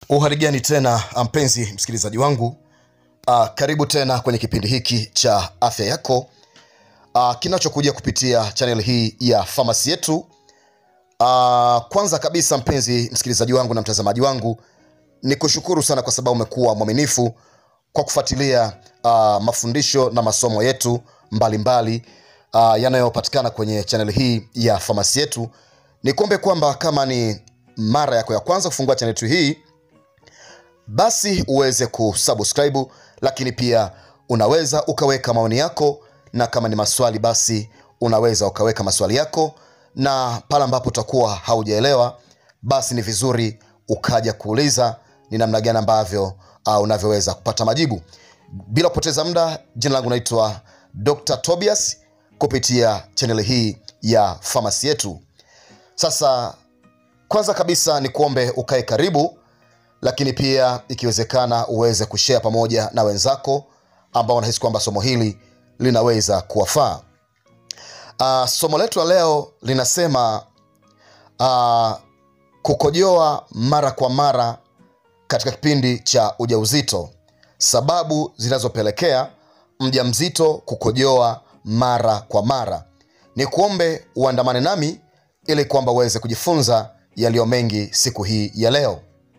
uharigani tena mpenzi msikilizaji wangu uh, karibu tena kwenye kipindi hiki cha afya yako uh, kinachokuja kupitia chanel hii ya famasi yetu uh, kwanza kabisa mpenzi msikilizaji wangu na mtazamaji wangu ni kushukuru sana kwa sababu umekuwa mwaminifu kwa kufuatilia uh, mafundisho na masomo yetu mbalimbali uh, yanayopatikana kwenye chanel hii ya famasi yetu ni kuombe kwamba kama ni mara yako ya kwanza kufungua chanel yetu hii basi uweze kusubscribe lakini pia unaweza ukaweka maoni yako na kama ni maswali basi unaweza ukaweka maswali yako na pale ambapo utakuwa haujaelewa basi ni vizuri ukaja kuuliza ni namna gani ambavyo uh, unavyoweza kupata majibu bila kupoteza muda jina langu naitwa dr tobias kupitia chaneli hii ya famasi yetu sasa kwanza kabisa ni kuombe ukae karibu lakini pia ikiwezekana uweze kushea pamoja na wenzako ambao wanahisi kwamba somo hili linaweza kuwafaa uh, somo letu la leo linasema uh, kukojoa mara kwa mara katika kipindi cha ujauzito sababu zinazopelekea mja mzito kukojoa mara kwa mara ni kuombe uandamane nami ili kwamba uweze kujifunza yaliyo mengi siku hii ya leo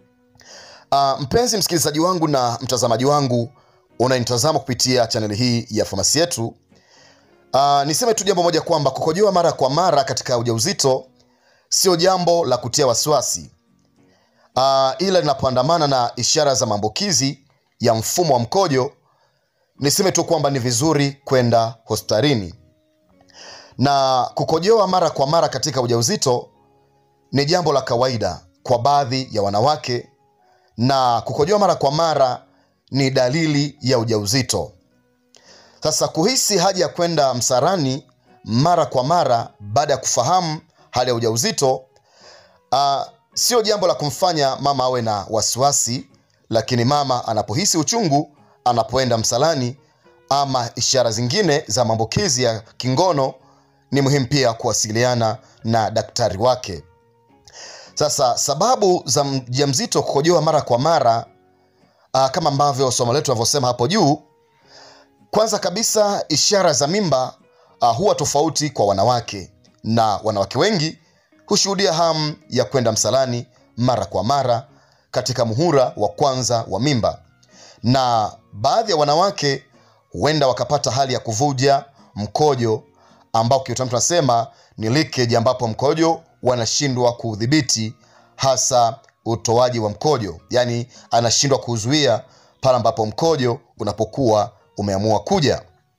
uh, mpenzi msikilizaji wangu na mtazamaji wangu unanitazama kupitia chaneli hii ya famasi yetu uh, niseme tu jambo moja kwamba kukojoa mara kwa mara katika ujauzito sio jambo la kutia wasiwasi uh, ila linapoandamana na ishara za maambukizi ya mfumo wa mkojo niseme tu kwamba ni vizuri kwenda hospitalini na kukojoa mara kwa mara katika ujauzito ni jambo la kawaida kwa baadhi ya wanawake na kukojoa mara kwa mara ni dalili ya ujauzito sasa kuhisi haja ya kwenda msarani mara kwa mara baada ya kufahamu hali ya ujauzito uh, sio jambo la kumfanya mama awe na wasiwasi lakini mama anapohisi uchungu anapoenda msalani ama ishara zingine za maambukizi ya kingono ni muhimu pia kuwasiliana na daktari wake sasa sababu za mjamzito kukojoa mara kwa mara uh, kama ambavyo somo letu navyosema hapo juu kwanza kabisa ishara za mimba uh, huwa tofauti kwa wanawake na wanawake wengi hushuhudia hamu ya kwenda msalani mara kwa mara katika muhura wa kwanza wa mimba na baadhi ya wanawake huenda wakapata hali ya kuvuja mkojo ambao kiutamu tunasema ni leakage ambapo mkojo wanashindwa kuudhibiti hasa utoaji wa mkojo yaani anashindwa kuzuia pale ambapo mkojo unapokuwa umeamua kuja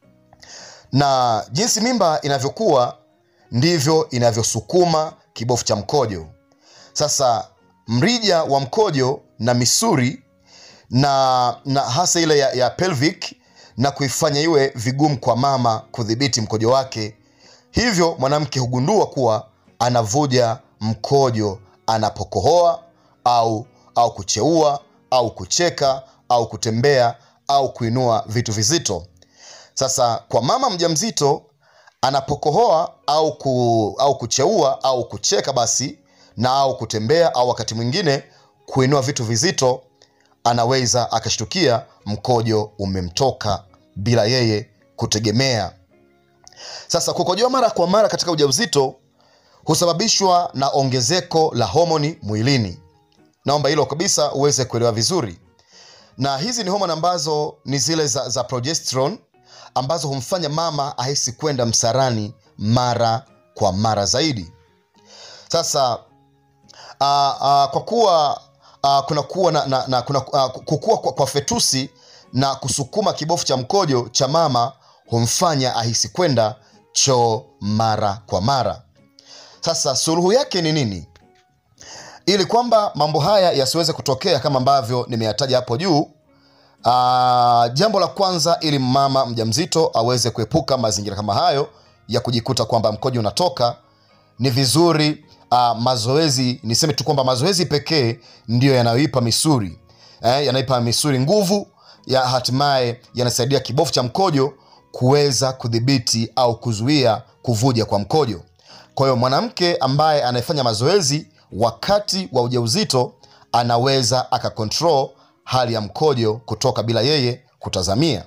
na jinsi mimba inavyokuwa ndivyo inavyosukuma kibofu cha mkojo sasa mrija wa mkojo na misuri na, na hasa ile ya, ya pelvic na kuifanya iwe vigumu kwa mama kudhibiti mkojo wake hivyo mwanamke hugundua kuwa anavuja mkojo anapokohoa au au kucheua au kucheka au kutembea au kuinua vitu vizito sasa kwa mama mjamzito anapokohoa au, ku, au kucheua au kucheka basi na au kutembea au wakati mwingine kuinua vitu vizito anaweza akashtukia mkojo umemtoka bila yeye kutegemea sasa kukojoa mara kwa mara katika ujauzito husababishwa na ongezeko la homoni mwilini naomba hilo kabisa uweze kuelewa vizuri na hizi ni homoni ambazo ni zile za, za progesterone ambazo humfanya mama ahisi kwenda msarani mara kwa mara zaidi sasa uh, uh, kwa kuwa uh, kunakuwa na, na, na kuna, uh, kukua kwa, kwa fetusi na kusukuma kibofu cha mkojo cha mama humfanya ahisi kwenda choo mara kwa mara sasa suluhu yake ni nini ili kwamba mambo haya yasiweze kutokea kama ambavyo nimeyataja hapo juu uh, jambo la kwanza ili mama mjamzito aweze kuepuka mazingira kama hayo ya kujikuta kwamba mkojo unatoka ni vizuri uh, mazoezi niseme tu kwamba mazoezi pekee ndiyo yanayoipa misuri eh, yanaipa misuri nguvu ya hatimaye yanasaidia kibofu cha mkojo kuweza kudhibiti au kuzuia kuvuja kwa mkojo kwa hiyo mwanamke ambaye anayefanya mazoezi wakati wa ujauzito anaweza akakontrol hali ya mkojo kutoka bila yeye kutazamia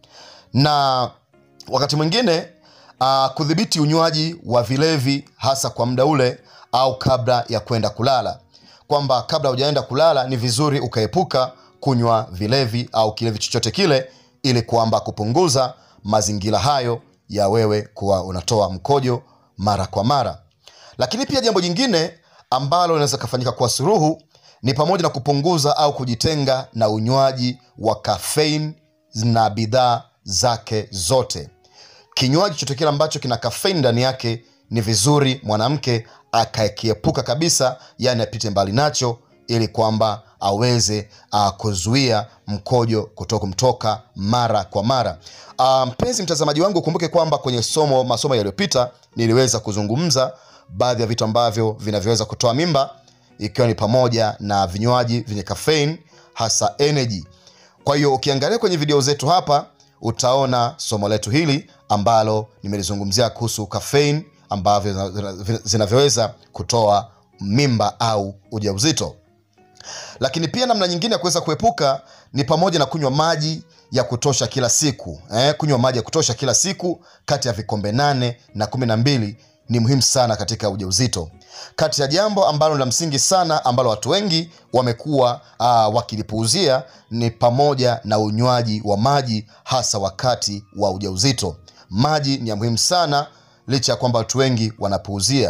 na wakati mwingine uh, kudhibiti unywaji wa vilevi hasa kwa muda ule au kabla ya kwenda kulala kwamba kabla hujaenda kulala ni vizuri ukaepuka kunywa vilevi au kilevi chochote kile ili kwamba kupunguza mazingira hayo ya wewe kuwa unatoa mkojo mara kwa mara lakini pia jambo jingine ambalo linaweza kafanyika kwa suruhu ni pamoja na kupunguza au kujitenga na unywaji wa kafein na bidhaa zake zote kinywaji chochote kile ambacho kina kafein ndani yake ni vizuri mwanamke akakiepuka kabisa yani apite mbali nacho ili kwamba aweze uh, kuzuia mkojo kutoka kumtoka mara kwa mara uh, mpenzi mtazamaji wangu ukumbuke kwamba kwenye somo masomo yaliyopita niliweza kuzungumza baadhi ya vitu ambavyo vinavyoweza kutoa mimba ikiwa ni pamoja na vinywaji vyenye kafein hasa energy kwa hiyo ukiangalia kwenye video zetu hapa utaona somo letu hili ambalo nimelizungumzia kuhusu kafein ambavyo zina- zina- zinavyoweza kutoa mimba au ujauzito lakini pia namna nyingine ya kuweza kuepuka ni pamoja na kunywa maji ya kutosha kila siku eh, kunywa maji ya kutosha kila siku kati ya vikombe nane na kumi na mbili ni muhimu sana katika ujauzito kati ya jambo ambalo ni la msingi sana ambalo watu wengi wamekuwa uh, wakilipuuzia ni pamoja na unywaji wa maji hasa wakati wa ujauzito maji ni ya muhimu sana licha ya kwamba watu wengi wanapuuzia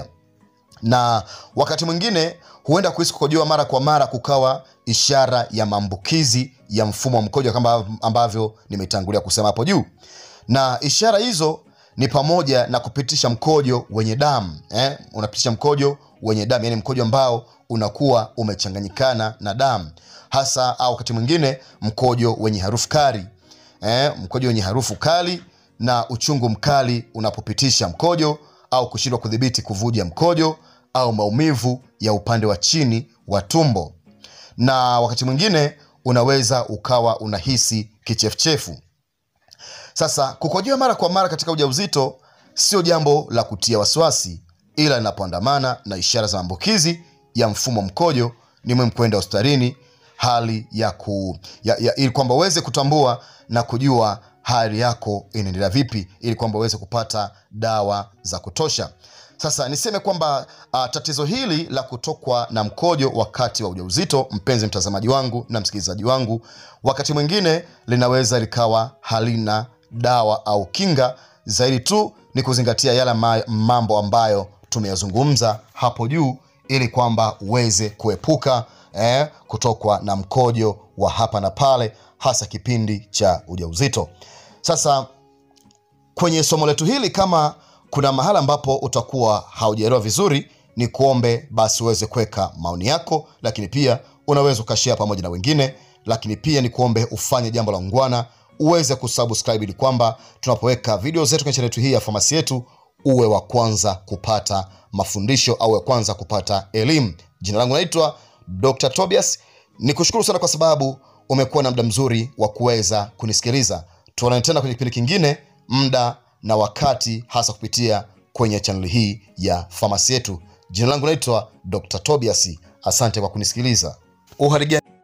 na wakati mwingine huenda kuhisi kukojoa mara kwa mara kukawa ishara ya maambukizi ya mfumo wa mkojo kama ambavyo nimetangulia kusema hapo juu na ishara hizo ni pamoja na kupitisha mkojo wenye damu eh? unapitisha mkojo wenye damu yani mkojo ambao unakuwa umechanganyikana na damu hasa au wakati mwingine mkojo wenye harufu kali eh? mkojo wenye harufu kali na uchungu mkali unapopitisha mkojo au kushindwa kudhibiti kuvuja mkojo au maumivu ya upande wa chini wa tumbo na wakati mwingine unaweza ukawa unahisi kichefuchefu sasa kukojoa mara kwa mara katika ujauzito sio jambo la kutia wasiwasi ila linapoandamana na ishara za maambukizi ya mfumo wa mkojo ni muhimu kwenda hospitalini hali ya ku ya, ya, ili kwamba uweze kutambua na kujua hali yako inaendelea vipi ili kwamba uweze kupata dawa za kutosha sasa niseme kwamba uh, tatizo hili la kutokwa na mkojo wakati wa ujauzito mpenzi mtazamaji wangu na msikilizaji wangu wakati mwingine linaweza likawa halina dawa au kinga zaidi tu ni kuzingatia yale ma- mambo ambayo tumeyazungumza hapo juu ili kwamba uweze kuepuka eh, kutokwa na mkojo wa hapa na pale hasa kipindi cha ujauzito sasa kwenye somo letu hili kama kuna mahala ambapo utakuwa haujaelewa vizuri ni kuombe basi uweze kuweka maoni yako lakini pia unaweza ukashea pamoja na wengine lakini pia ni kuombe ufanye jambo la ungwana uweze kusubscribe ili kwamba tunapoweka video zetu kwenye chaneli yetu hii ya famasi yetu uwe wa kwanza kupata mafundisho au wa kwanza kupata elimu jina langu naitwa dr tobias ni kushukuru sana kwa sababu umekuwa na muda mzuri wa kuweza kunisikiliza tuonane tena kwenye kipindi kingine muda na wakati hasa kupitia kwenye chaneli hii ya famasi yetu jina langu naitwa dr tobias asante kwa kunisikiliza uharigani